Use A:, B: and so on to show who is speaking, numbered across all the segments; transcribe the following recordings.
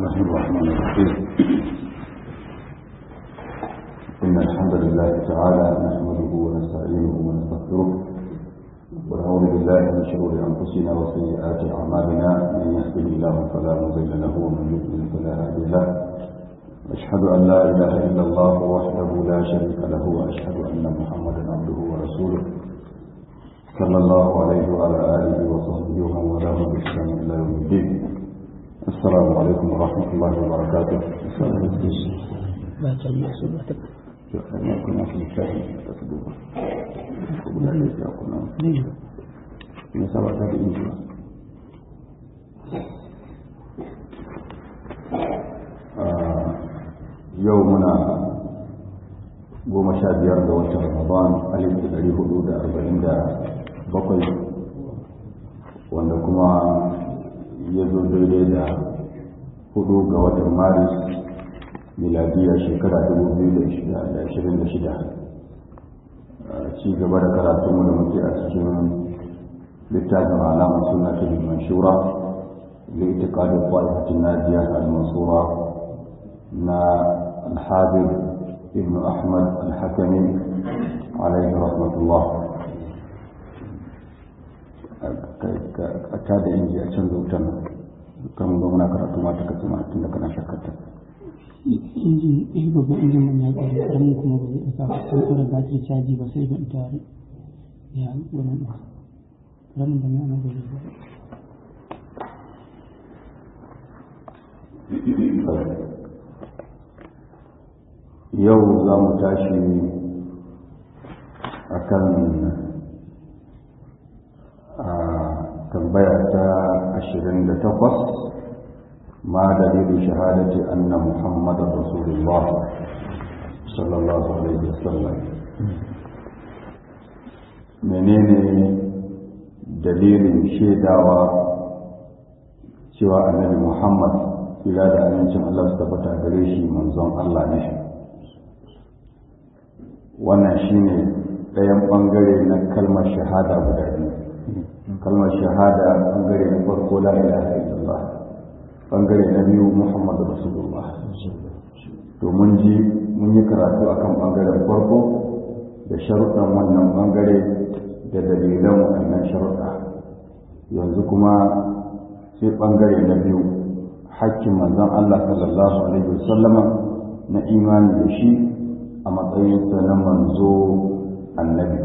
A: الله الرحمن الرحيم إن الحمد لله تعالى نحمده ونستعينه ونستغفره ونعوذ بالله من شرور أنفسنا وسيئات أعمالنا من يهده الله فلا مضل له ومن يضلل فلا هادي له أشهد أن لا إله إلا الله وحده لا شريك له وأشهد أن محمدا عبده ورسوله صلى الله عليه وعلى آله وصحبه ومن والاه بإحسان إلى يوم الدين السلام عليكم ورحمة الله وبركاته
B: لا تجمع سبعة
A: كنا في الشهر
B: ليه؟
A: من سبعة بإنجيل yau muna goma sha biyar ga watan ramadan alif da ɗari hudu da arba'in da bakwai wanda kuma ya zo daidai da hudu ga watan maris miladiya shekara dubu biyu da ashirin da shida ci gaba da karatunmu da muke a cikin littafin alamar suna ta manshura da ita kadin fa'ifatin najiya al-mansura na الحافظ ابن أحمد الحكمي عليه رحمة الله ka da inji a can zautan kan ga muna karatu ma ta kasu ma tun da kana shakkata
B: injin eh babban injin man ya ƙare ƙaramin kuma ba zai ɗauka ba sai tsora batir caji ba sai ban ta ya wannan ɗauka ƙaramin da mai ana ba zai ba
A: yau za mu tashi a kan tambaya ta ashirin da takwas ma dalilin shahadati anna muhammadan rasulullah sallallahu alaihi wasallam menene dalilin shaidawa cewa annabi muhammad ila da amincin allah su tabbata gare shi manzon allah ne wannan shine ɗayan ɓangare na kalmar shahada guda biyu kalmar shahada ɓangare na farko la ilaha illallah ɓangare na biyu muhammadu rasulullah to mun ji mun yi karatu akan ɓangaren farko da sharuɗan wannan ɓangare da dalilan wannan sharuɗa yanzu kuma sai ɓangare na biyu hakkin manzon Allah sallallahu alaihi wasallama na imani da shi a matsayinsa na manzo annabi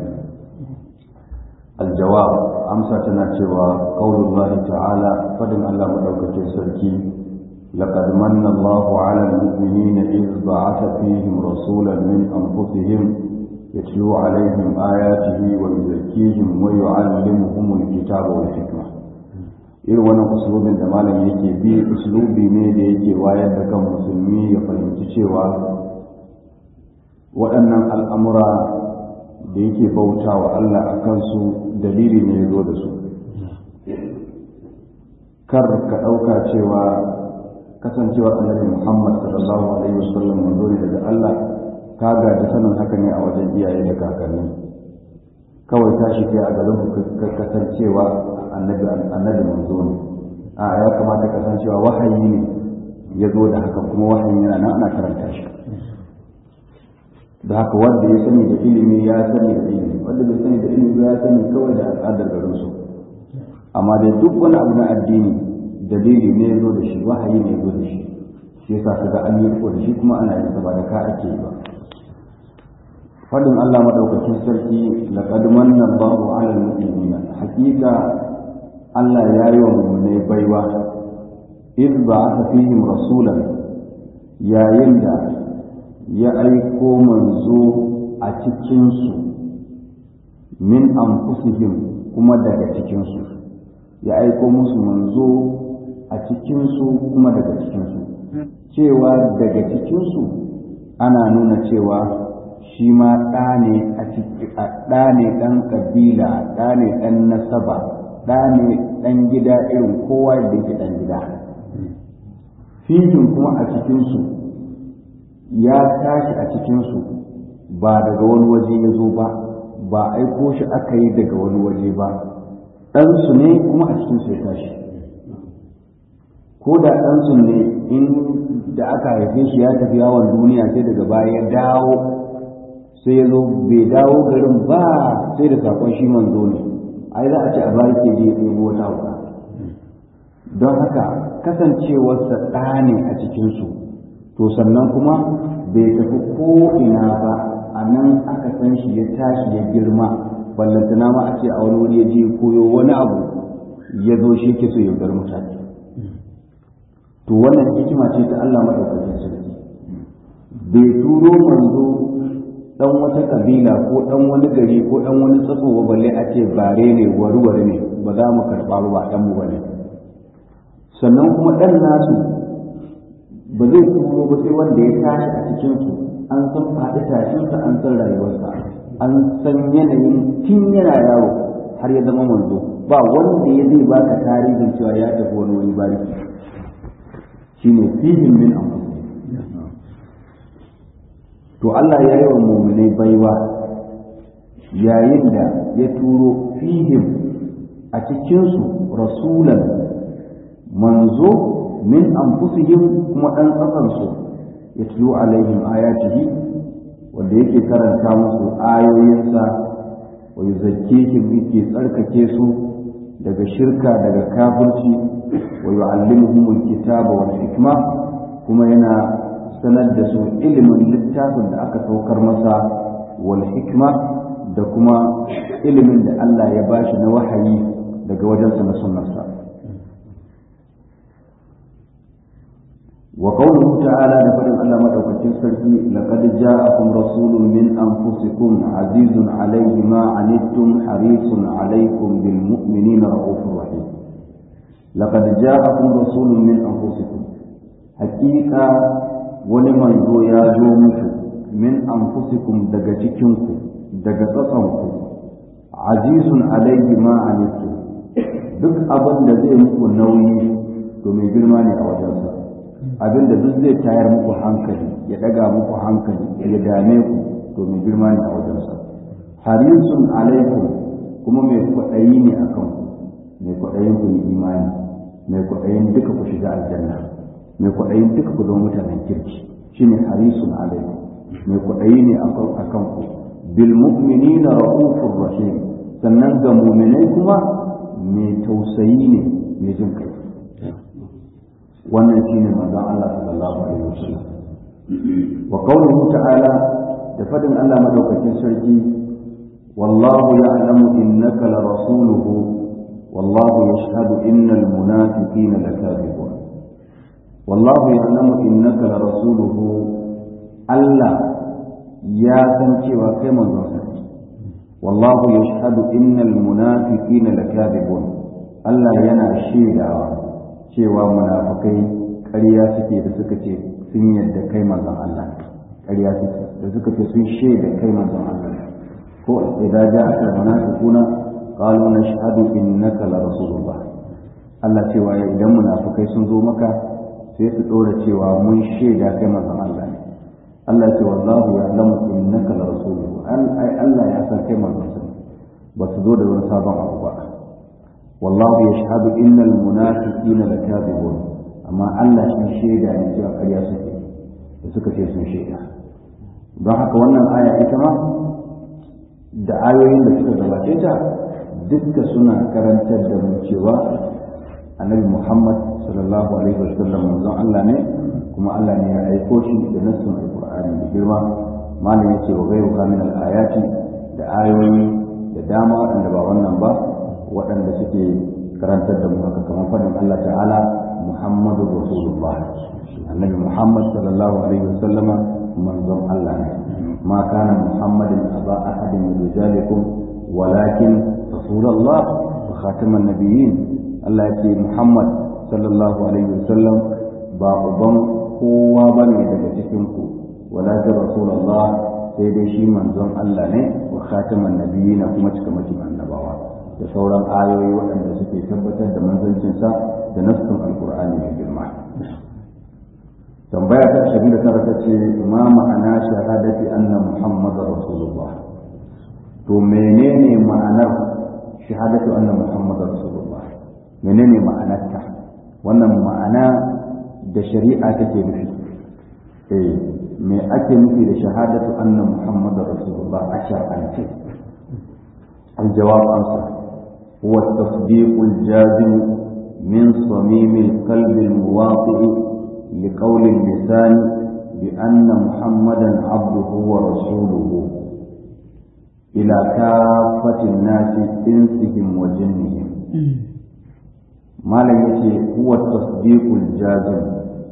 A: aljawab amsa tana cewa qaulullahi ta'ala fadin Allah madaukakin sarki laqad manna Allahu 'ala al-mu'minina idh ba'atha fihim rasulan min anfusihim yatlu 'alayhim ayatihi wa yuzakkihim wa yu'allimuhum al-kitaba wal hikma irin wannan uslubin da malam yake bi uslubi ne da yake wayar da kan musulmi ya fahimci cewa waɗannan al'amura da yake bauta wa Allah a kansu dalili ne ya zo da su kar ka ɗauka cewa kasancewar annabi Muhammad sallallahu alaihi wasallam manzo ne daga Allah ka gaji sanin haka ne a wajen iyaye da kakanni kawai tashi kai a garin ka kasancewa annabi annabi manzo ne a ya kamata kasancewa wahayi ne ya zo da haka kuma wahayin yana nan ana karanta shi da haka wanda ya sani da ilimi ya sani da ilimi wanda bai sani da ilimi ya sani kawai da al'adar garin su amma da duk wani abu na addini dalili ne ya zo da shi wahayi ne ya zo da shi shi yasa kaga an yi riko da shi kuma ana yin sa ba da ka ake yi ba fadin Allah madaukakin sarki laqad manna Allahu 'ala al-mu'minina hakika Allah ya yi wa mu'minai baiwa idh ba'atha fihim rasulan yayin da ya aiko manzo a cikinsu min anfusihim kuma daga cikinsu ya aiko musu manzo a cikinsu kuma daga cikinsu cewa daga cikinsu ana nuna cewa shi ma ɗa ne ɗan ƙabila ɗa ne ɗan nasaba ɗa ne ɗan gida irin kowa da yake ɗan gida fihim kuma a cikinsu ya tashi a cikinsu ba daga wani waje ya zo ba ba aiko shi aka yi daga wani waje ba ɗansu ne kuma a cikinsu ya tashi ko da ɗansu ne in in da aka haife shi ya tafi yawon duniya sai daga baya ya dawo sai ya zo bai dawo garin ba sai da sakon shi manzo ne ai za a ce a bari ke je ya ɗebo wata hauka don haka kasancewarsa ɗa ne a cikinsu to sannan kuma bai tafi ko ina ba a nan aka san shi ya tashi ya girma ballantana ma a ce a wani wuri ya je koyo wani abu ya zo shi ke so ya bar mutane to wannan hikima ce ta Allah madaukakin sarki bai turo manzo dan wata kabila ko dan wani gari ko dan wani tsatso ba balle a ce bare ne warware ne ba za mu karba ba dan mu bane sannan kuma dan nasu ba zai turo ba sai wanda ya tashi a cikin su an san faɗi tashinsa an san rayuwarsa an san yanayin tun yana yaro har ya zama manzo ba wanda ya zai baka tarihin cewa ya tafi wani wani bariki shine fihim min anfusihim to Allah ya yi wa mu'minai baiwa yayin da ya turo fihim a cikinsu rasulan manzo min anfusihim kuma ɗan tsakansu ya tulo alaihim ayatihi wanda yake karanta musu ayoyinsa wa yuzakkihim yake tsarkake su daga shirka daga kafirci wa yu'allimuhumul kitaba wal hikma kuma yana sanar da su ilimin littafin da aka saukar masa wal hikma da kuma ilimin da Allah ya bashi na wahayi daga wajensa na sunnarsa وقوله تعالى لفرد الله مدوكتين سرقي لقد جاءكم رسول من أنفسكم عزيز عليه ما عنتم حريص عليكم بالمؤمنين رؤوف رحيم لقد جاءكم رسول من أنفسكم حقيقة ولمن ذو يا جومك من أنفسكم دقتكنكم دقتكنكم عزيز عليه ما عنتم duk abin da zai muku nauyi to mai girma ne a wajensa abin da duk zai tayar muku hankali ya daga muku hankali ya dame ku to mai girma ne a wajensa harisun alaikum kuma mai kwaɗayi ne a kan ku mai kwaɗayin ku yi imani mai kwaɗayin duka ku shiga aljanna mai kwaɗayin duka ku zama mutanen kirki shine harisun alaikum mai kwaɗayi ne a kan ku bil mu'minina ra'ufur rahim sannan ga mu'minai kuma mai tausayi ne mai jin kai wannan shine manzon Allah sallallahu alaihi wasallam wa qawluhu ta'ala da fadin Allah madaukakin sarki wallahu ya'lamu innaka la rasuluhu wallahu yashhadu innal munafiqina lakadibun wallahu ya'lamu innaka la rasuluhu Allah ya san cewa kai manzon sa wallahu yashhadu innal munafiqina lakadibun Allah yana shaidawa cewa munafukai ƙarya suke da suka ce sun yadda kai manzon Allah ƙarya suke da suka ce sun shaida kai manzon Allah ko idan ja aka munafiquna qalu nashhadu innaka la rasulullah Allah cewa idan munafukai sun zo maka sai su dora cewa mun shaida kai manzon Allah ne Allah ce wallahu ya'lamu innaka la rasuluhu an ai Allah ya san kai manzon sa ba su zo da wani sabon abu ba والله يشهد إن المنافقين لكاذبون أما الله شن شيدا ne cewa ƙarya suke da suka ce sun shaida don haka wannan aya ita ma da ayoyin da suka gabace ta dukka suna karantar da mu cewa annabi Muhammad sallallahu alaihi wasallam manzon Allah ne kuma Allah ne ya aiko shi da nassun alqur'ani da girma malam yace wa ghayru min al-ayati da ayoyi da dama waɗanda ba wannan ba waɗanda suke karantar da mu haka kamar faɗin Allah ta'ala Muhammadu Rasulullah annabi Muhammad sallallahu alaihi wasallam manzon Allah ne ma kana Muhammadin aba ahadin min rijalikum walakin Rasulullah wa khataman nabiyyin Allah ya ce Muhammad sallallahu alaihi wasallam ba uban kowa bane daga cikin ku walakin Rasulullah sai dai shi manzon Allah ne wa khataman nabiyyin kuma cikamakin annabawa da sauran ayoyi waɗanda suke tabbatar da manzancinsa da nassin alkur'ani mai girma tambaya ta ashirin da tara ta ce ma ma'ana shahadati anna muhammadar rasulullah to menene ma'anar shahadatu anna muhammadar rasulullah menene ma'anarta wannan ma'ana da shari'a take nufi eh me ake nufi da shahadatu anna muhammadar rasulullah a shar'ance الجواب أنصر هو التصديق الجازم من صميم القلب المواطئ لقول اللسان بأن محمدا عبده ورسوله إلى كافة الناس إنسهم وجنهم ما لم يتي هو التصديق الجازم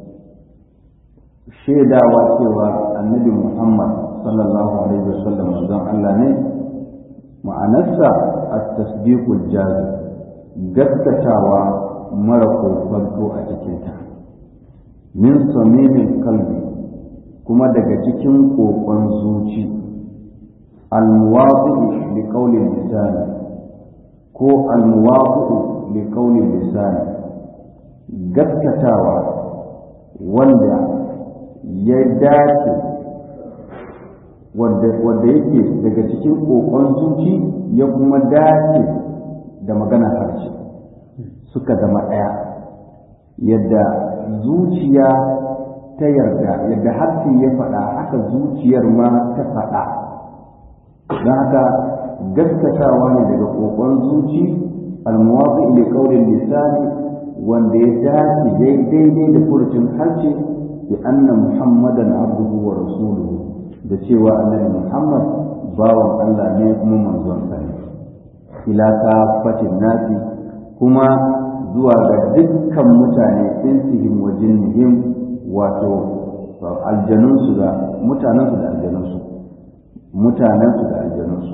A: شيدا واتوا النبي محمد صلى الله عليه وسلم وزن الله ne ma'anarsa at-tasdiqul jazim gaskatawa mara kokonto a cikinta min samimin kalbi kuma daga cikin kokon zuci almuwafi'u li qawli lisan ko almuwafi'u li qawli lisan gaskatawa wanda ya dace wanda yake daga cikin kokon zuci ya kuma dace da magana harshe suka zama ɗaya yadda zuciya ta yarda yadda harshe ya faɗa haka zuciyar ma ta faɗa don haka gaskatawa ne daga kokon zuci almuwafi ila qaulin lisani wanda ya dace daidai da furucin harshe bi anna muhammadan abduhu wa rasuluhu da cewa annabi muhammad bawan Allah ne kuma manzon sa ne ila kafatin nasi kuma zuwa ga dukkan mutane insihim wa jinnihim wato aljanunsu da mutanensu da aljanunsu mutanensu da aljanunsu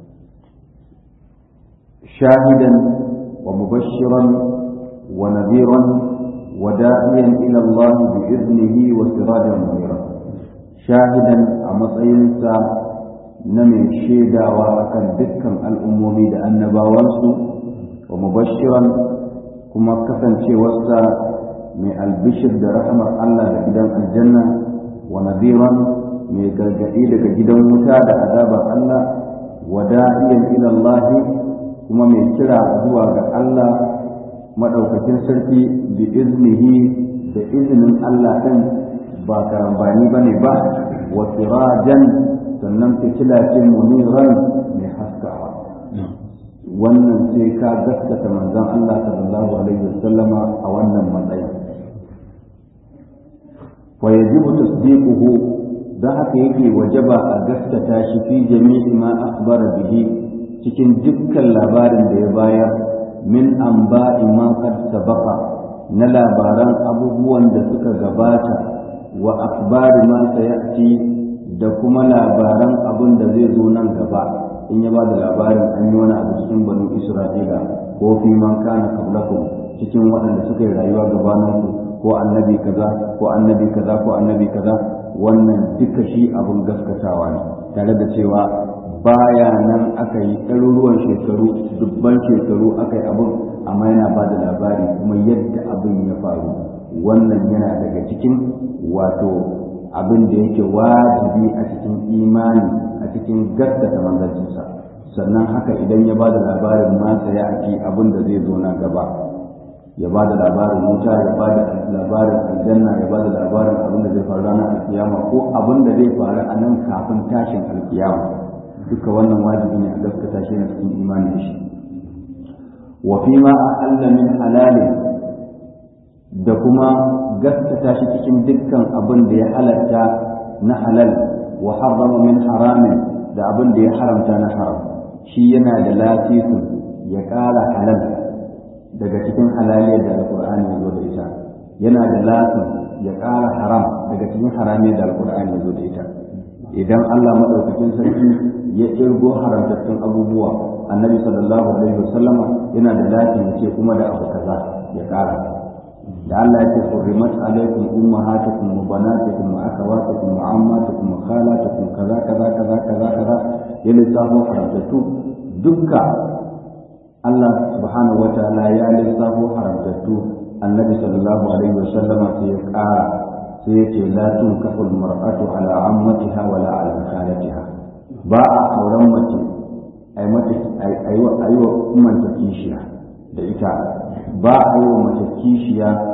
A: shahidan wa mubashiran wa nadiran wa da'iyan ila Allah bi iznihi wa sirajan munira shahidan a matsayinsa na mai shaidawa akan dukkan al'ummomi da annabawansu wa mubashiran kuma kasancewarsa mai albishir da rahamar Allah da gidan aljanna wa nadiran mai gargaɗi daga gidan wuta da azabar Allah wa da'iyan ila Allah kuma mai kira zuwa ga Allah madaukakin sarki bi iznihi da izinin Allah ɗin ba karambani bane ba wa sirajan sannan fitila ce muniran mai haskawa wannan sai ka gaskata manzon Allah sallallahu alaihi wasallama a wannan matsayin wa yajibu tasdiquhu dan haka yake wajaba a gaskata shi fi jami'i ma akhbara bihi cikin dukkan labarin da ya bayar min anba'i ma qad sabaqa na labaran abubuwan da suka gabata wa akhbari ma sayati da kuma labaran abin da zai zo nan gaba in ya ba da labarin an yi wani abu cikin banu isra'ila ko fi man kana qablakum cikin waɗanda suka yi rayuwa gabaninku ko annabi kaza ko annabi kaza ko annabi kaza wannan duka shi abin gaskatawa ne tare da cewa baya nan aka yi ɗaruruwan shekaru dubban shekaru aka yi abin amma yana ba da labari kuma yadda abin ya faru wannan yana daga cikin wato abin da yake wajibi a cikin imani a cikin gaskata manzancinsa sannan haka idan ya ba da labarin masa ya ake abin da zai zo na gaba ya ba da labarin wuta ya ba da labarin aljanna ya ba da labarin abin da zai faru ranar alkiyama ko abin da zai faru a nan kafin tashin alkiyama duka wannan wajibi ne a gaskata shi na cikin imani da shi wa fi ma a'alla min halalin da kuma gaskata shi cikin dukkan abin da ya halatta na halal wa harrama min haramin da abin da ya haramta na haram shi yana da lasisin ya ƙara halal daga cikin halaliyar da alƙur'ani ya zo da ita yana da lasin ya ƙara haram daga cikin haramiyar da alƙur'ani ya zo da ita idan Allah maɗaukakin sarki ya ƙirgo haramtattun abubuwa annabi sallallahu alaihi wasallama yana da lasin ya ce kuma da abu kaza ya ƙara da Allah ya ce hurrimat alaikum ummahatukum wa banatukum wa akhawatukum wa ammatukum wa khalatukum kaza kaza kaza kaza kaza ya lissafo haramtattu dukka Allah subhanahu wataala ya lissafo haramtattu annabi sallallahu alaihi wa sallama sai ya ƙara sai ya ce la tunkahu almar'atu ala ammatiha wa la ala khalatiha ba a auren mace ai mata ai wa ummanta kishiya da ita ba a yi wa mace kishiya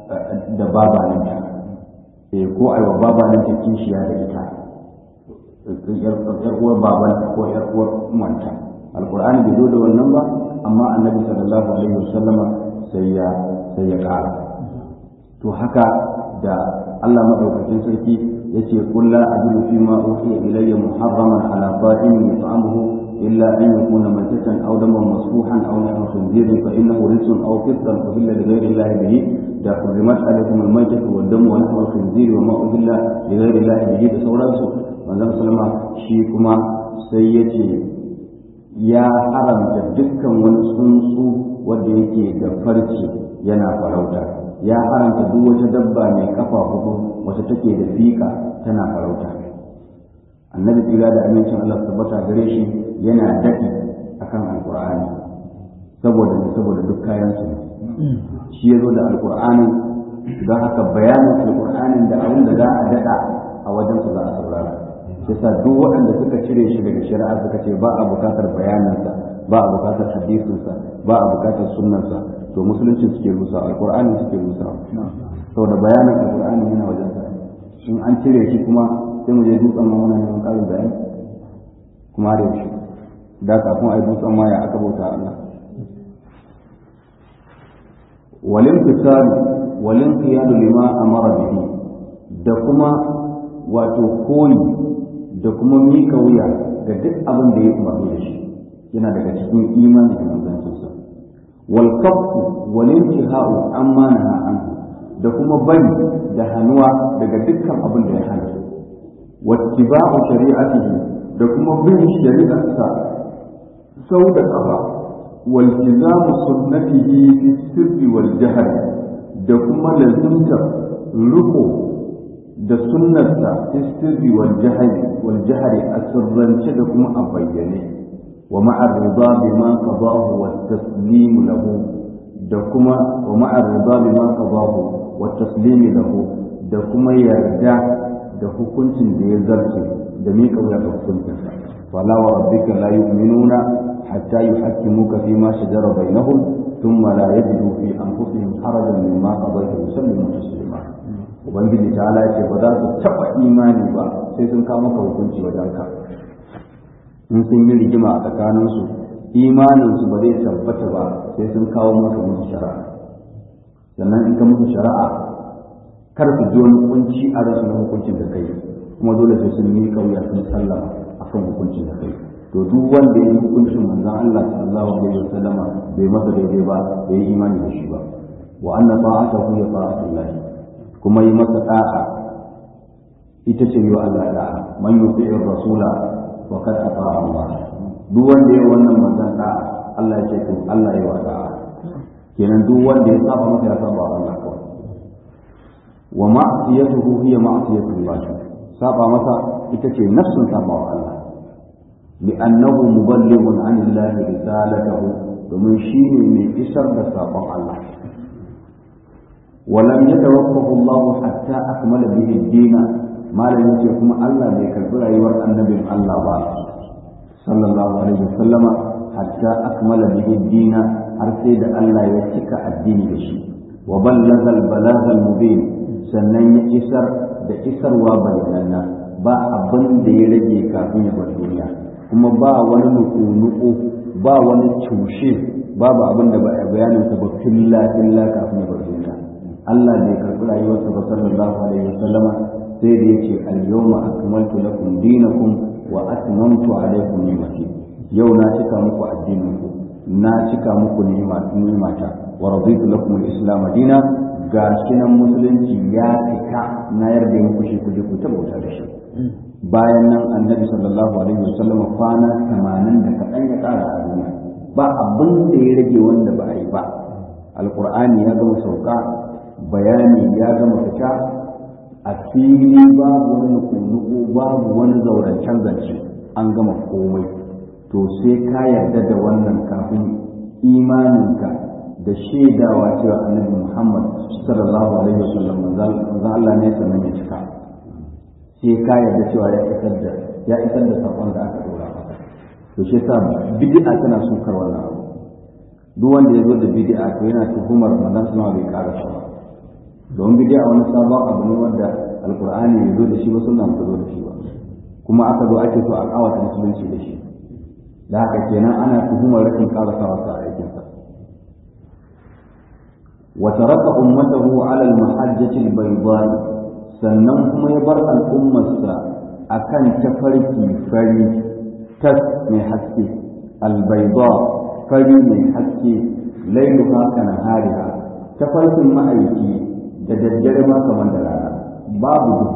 A: da babaninta eh ko ai wa babaninta kishiya da ita yar uwar babanta ko yar uwar umanta alqur'ani bai zo da wannan ba amma annabi sallallahu alaihi wasallama sai ya sai ya ƙara to haka da Allah madaukakin sarki yace qul la ajidu fi ma uhiya ilayya muharraman ala ta'imin yut'amuhu illa an yakuna maytatan aw daman masfuhan aw lahma khinzirin fa innahu rijsun aw fisqan uhilla li ghayri Allah bihi da hurrimat alaykum al-maytatu wad damu wa lahma khinzir wa ma uhilla li ghayri Allah bihi da sauransu manzon sallama shi kuma sai yace ya haramta dukkan wani tsuntsu wanda yake da farce yana farauta ya haramta duk wata dabba mai kafa hudu wata take da fika tana farauta annabi tsira da amincin Allah tabbata gare shi yana daɗi akan alkur'ani saboda ne saboda duk kayan su shi ya zo da alkur'anin don haka bayanin alkur'anin da abin da za a daɗa a wajen su za a saurara shi sa duk waɗanda suka cire shi daga shari'a suka ce ba a buƙatar bayaninsa ba a buƙatar hadisinsa ba a buƙatar sunnansa to musulunci suke rusa alkur'ani suke rusa saboda bayanin alkur'ani yana wajen sa in an cire shi kuma sai mu je dutsen ma muna neman ƙarin bayani kuma da yaushe da kafin a yi dutsen ma ya aka bauta Allah walin fitar walin qiyadu lima amara bihi da kuma wato koyi da kuma mika wuya ga duk abin da ya umarni da shi yana daga cikin imani da manzancinsa wal kaffu wal intihau amma naha anhu da kuma bari da hannuwa daga dukkan abin da ya hana wattiba'u shari'atihi da kuma bin shari'arsa sau da kafa wal tizamu sunnatihi fi sirri wal jahr da kuma lazimta ruko da sunnarsa fi sirri wal jahr wal jahr a sirrance da kuma a bayyane wa ma'a rida bima qadahu wa taslimu lahu da kuma wa ma'a rida bima qadahu wa taslimu lahu da kuma yarda da hukuncin da ya zarce da miƙa wuya ga hukuncinsa wala wa rabbika la yu'minuna hatta yuhakkimuka fi ma shajara bainahum thumma la yajidu fi anfusihim harajan mimma qadayta wa yusallimu taslima ubangiji ta ala ce ba za su taɓa imani ba sai sun kawo maka hukunci wajen ka in sun yi rigima a tsakaninsu imaninsu ba zai tabbata ba sai sun kawo maka musu shari'a sannan in ka musu shari'a kar su ji wani kunci a rasu na hukuncin da kai kuma dole sai sun miƙa wuya sun sallama akan hukuncin da kai to duk wanda ya yi hukuncin manzon Allah sallallahu alaihi wasallam bai masa daidai ba bai yi imani da shi ba wa anna ta'atahu ya ta'atullah kuma yi masa da'a ita ce yi Allah da'a man yuti'ir rasula wa kad ata'a Allah duk wanda ya wannan manzon da'a Allah ya ce to Allah ya wa da'a kenan duk wanda ya saba masa ya saba Allah kawai wa ma'siyatuhu hiya ma'siyatullah saba masa ita ce nafsun saba wa Allah li'annahu muballighun 'an Allah risalatahu domin shi ne mai isar da sabon Allah ولم يتوقف الله حتى أكمل به الدين ما لم يكن كما الله بكبر أيور النبي الله با صلى الله عليه وسلم حتى أكمل به الدين أرسل الله يتك الدين بشي وبلغ البلاغ المبين sannan ya isar da isarwa bayanana ba abin da ya rage kafin ya bar duniya kuma ba wani nuku-nuku ba wani cushe babu abin da ba a bayanin sa ba filla filla kafin ya bar duniya Allah bai karɓi rayuwarsa ba sallallahu alaihi wasallama sai da yake al-yawma akmaltu lakum dinakum wa atmamtu alaykum ni'mati yau na cika muku addinin ku na cika muku ni'mata wa raditu lakum al-islam dina ga shi nan musulunci ya cika na yarda muku shi kuje ku bauta da shi bayan nan annabi sallallahu alaihi wasallam kwana 80 da kaɗan ya ƙara a duniya ba abin da ya rage wanda ba a yi ba alqur'ani ya gama sauka bayani ya gama fita a fili babu wani nuku babu wani zaurancen zance an gama komai to sai ka yarda da wannan kafin imaninka da shaidawa cewa annabi Muhammad sallallahu alaihi wasallam manzon Allah ne sannan ya cika sai ka yarda cewa ya isar da ya isar da sakon da aka dora masa to shi yasa bid'a tana sukar wannan abu duk wanda ya zo da bid'a to yana tuhumar manzon sallallahu bai ƙara shi ba don bidiya wani sabon abu ne wanda alkur'ani ya zo da shi ba sunna ba zo da shi ba kuma aka zo ake so a kawata musulunci da shi da haka kenan ana tuhumar rashin karasawa sa aikinsa wa taraka ummatahu ala al-mahajjati al-bayda sannan kuma ya bar al'ummarsa akan tafarki fari tas mai haske al-bayda fari mai haske lailuha kana hariha tafarkin ma'aiki da daddare ma kamar da rana babu duhu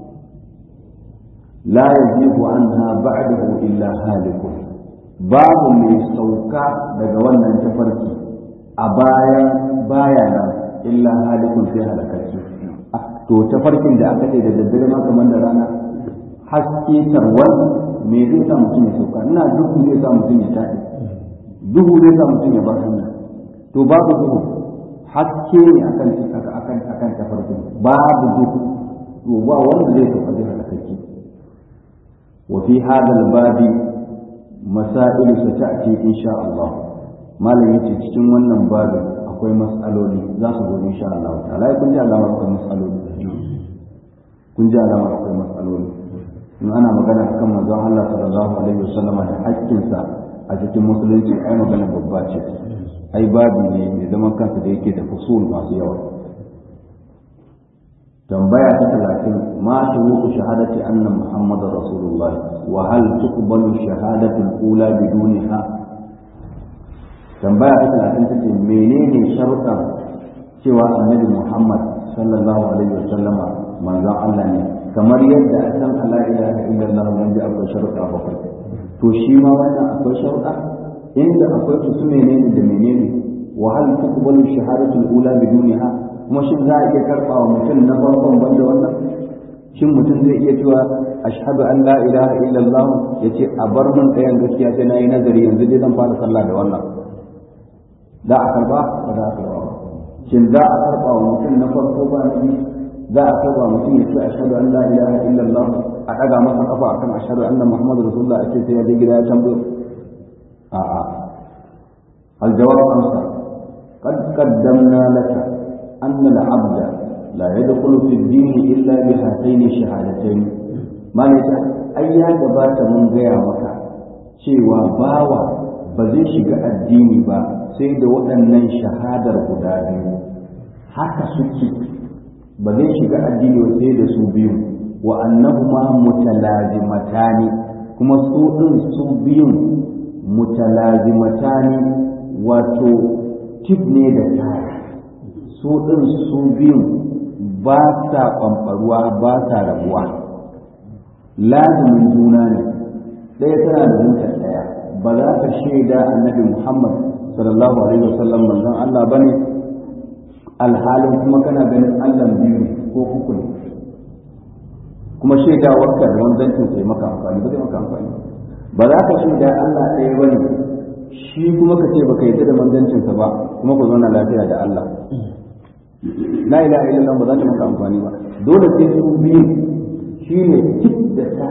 A: la yajibu anha ba'dahu illa halikun babu mai sauka daga wannan tafarki a bayan baya nan illa halikun sai halakacce to tafarkin da aka ce da daddare ma kamar da rana haske tarwal me zai sa mutum ya sauka ina duhu zai sa mutum ya taɗi duhu zai sa mutum ya bar hanya to babu duhu haske ne akan akan akan tafarkin babu duhu to ba wanda zai sauka zai halakacce wa fi hadha al-babi masail sata'ti insha Allah malam yace cikin wannan babu akwai mas'aloli za su zo insha Allah ta'ala kun ji alamar akwai mas'aloli kun ji alamar akwai mas'aloli in ana magana akan manzon Allah sallallahu alaihi wasallam da haƙƙinsa a cikin musulunci ai magana babba ce ai babu ne mai zaman kansa da yake da fusul masu yawa tambaya ta talatin ma shuruɗu shahadati anna muhammadar rasulullah wa hal tuqbalu shahadatu al-ula bidunha tambaya ta talatin ta ce menene sharuɗan cewa annabi muhammad sallallahu alaihi wasallama manzon Allah ne kamar yadda a san Allah ilaha illallah wanda akwai sharuɗa bakwai to shi ma wannan akwai sharuɗa inda akwai su su menene da menene wa hal tuqbalu shahadatu al-ula bidunha kuma shin za a iya karɓa wa mutum na farkon banda wannan shin mutum zai iya cewa ashhadu an la ilaha illallah yace a bar mun ɗayan gaskiya sai na yi nazari yanzu dai zan fara sallah da wannan za a karba ba za a karba ba shin za a karba wa mutum na farko ba na biyu za a karba mutum ya ce ashhadu an la ilaha illallah a daga masa kafa akan ashhadu anna muhammadu rasulullah a ce sai ya je gida ya tambayo a'a aljawab amsa قد قدمنا لك أن العبد لا يدخل في الدين إلا بهاتين الشهادتين ما نسأل أي gabata mun gaya maka cewa bawa ba zai shiga addini ba sai da waɗannan shahadar guda biyu haka suke ba zai shiga addini ba sai da su biyu wa annahuma mutalazimatani kuma su ɗin su biyun mutalazimatani wato tif ne da taya su ɗin su biyun ba sa ƙwamfaruwa ba sa rabuwa lazimin juna ne ɗaya tana da zuciya ɗaya ba za ka shaida annabi Muhammad sallallahu alaihi wasallam manzon Allah bane alhalin kuma kana ganin Allah biyu ne ko uku ne kuma shaidawarka da wanzancin sai maka amfani ba zai maka amfani ba za ka shaida Allah ɗaya bane shi kuma ka ce baka yarda da manzancinsa ba kuma ku zauna lafiya da Allah la ilaha illallah ba za ta maka amfani ba dole sai su biyu shine kit da ta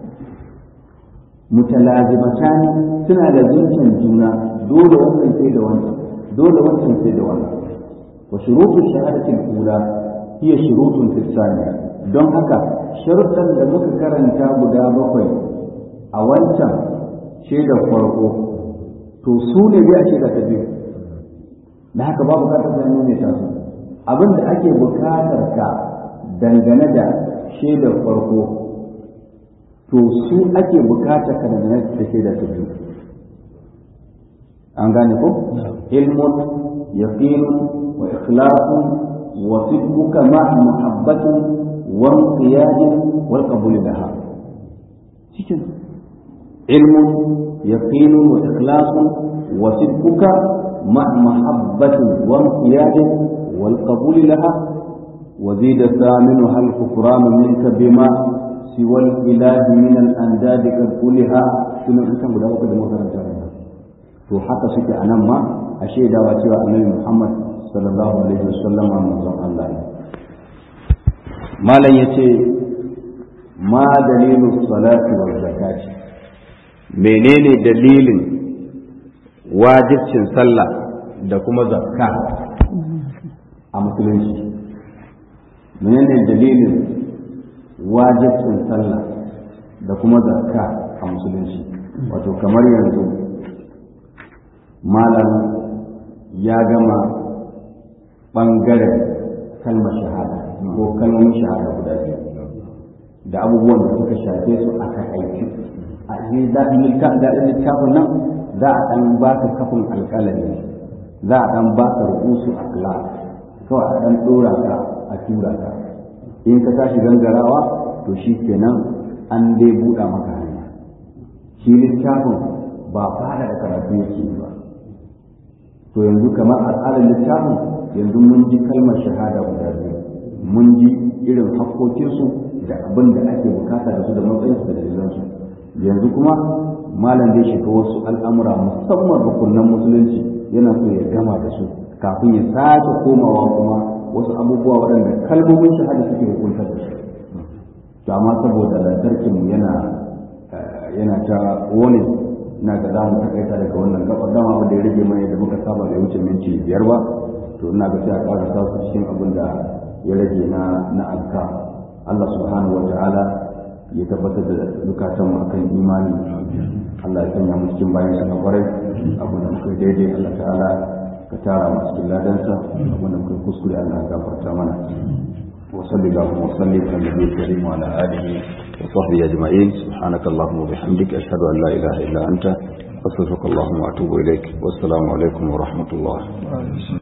A: mutalazimatan suna da zunciyar juna dole wannan sai da wannan dole wancan sai da wannan wa shurutu shahadati al-ula hiya shurutun fi don haka sharuɗan da muka karanta guda bakwai a wancan shaidar farko to su ne zai a shaida ta biyu da haka babu bukatar da nune ta su abin da ake bukatar ka dangane da shaidar farko to su ake bukatar ka dangane da shaidar ta biyu an gane ko ilmun yaqinun wa ikhlasun wa sidquka ma'a muhabbatin wa inqiyadin wal qabul laha cikin ilmun yaqinun wa ikhlasun wa sidquka ma'a muhabbatin wa inqiyadin wal qabul laha وزيد ثامنها الكفران منك بما سوى الإله من الأنداد قد قلها شنو أنت guda uku da makaranta to haka suke a nan ma a shaidawa cewa annabi Muhammad sallallahu alaihi wasallam manzon Allah ne malam yace ma dalilu salati wal zakati menene dalilin wajibcin sallah da kuma zakka a musulunci menene dalilin wajibcin sallah da kuma zakka a musulunci wato kamar yanzu malam ya gama ɓangaren kalmar shahada ko kalmomin shahada guda biyu da abubuwan da suka shafe su aka aiki a cikin daɗin littafin nan za a ɗan ba ka kafin alƙalami za a ɗan ba ka rubusu a kula kawai a ɗan ɗora ka a tura ka in ka tashi gangarawa to shi kenan an dai buɗa maka hanya shi littafin ba fara da karatu yake ba to yanzu kamar al'adar littafin yanzu mun ji kalmar shahada guda biyu mun ji irin hakkokinsu da abin da ake bukata da su da matsayinsu da dalilansu yanzu kuma malam zai shiga wasu al'amura musamman rukunan musulunci yana so ya gama da su kafin ya sake komawa kuma wasu abubuwa waɗanda kalmomin shahada suke hukuntar da su to amma saboda lantarkin yana yana ta wani na ga za mu takaita daga wannan gabar dama wanda ya rage mai da muka saba bai wuce minti biyar ba to ina ga sai a ƙara sa su cikin abin da ya rage na na alka Allah subhanahu wa ta'ala ya tabbatar da zukatan mu akan imani Allah ya sanya mu cikin bayan sa na kwarai abin da muka daidai Allah ta'ala ka tara mu cikin ladansa abin da muka kuskure Allah ya gafarta mana وصل اللهم وسلم على النبي الكريم وعلى اله وصحبه اجمعين سبحانك اللهم وبحمدك اشهد ان لا اله الا انت استغفرك اللهم واتوب اليك والسلام عليكم ورحمه الله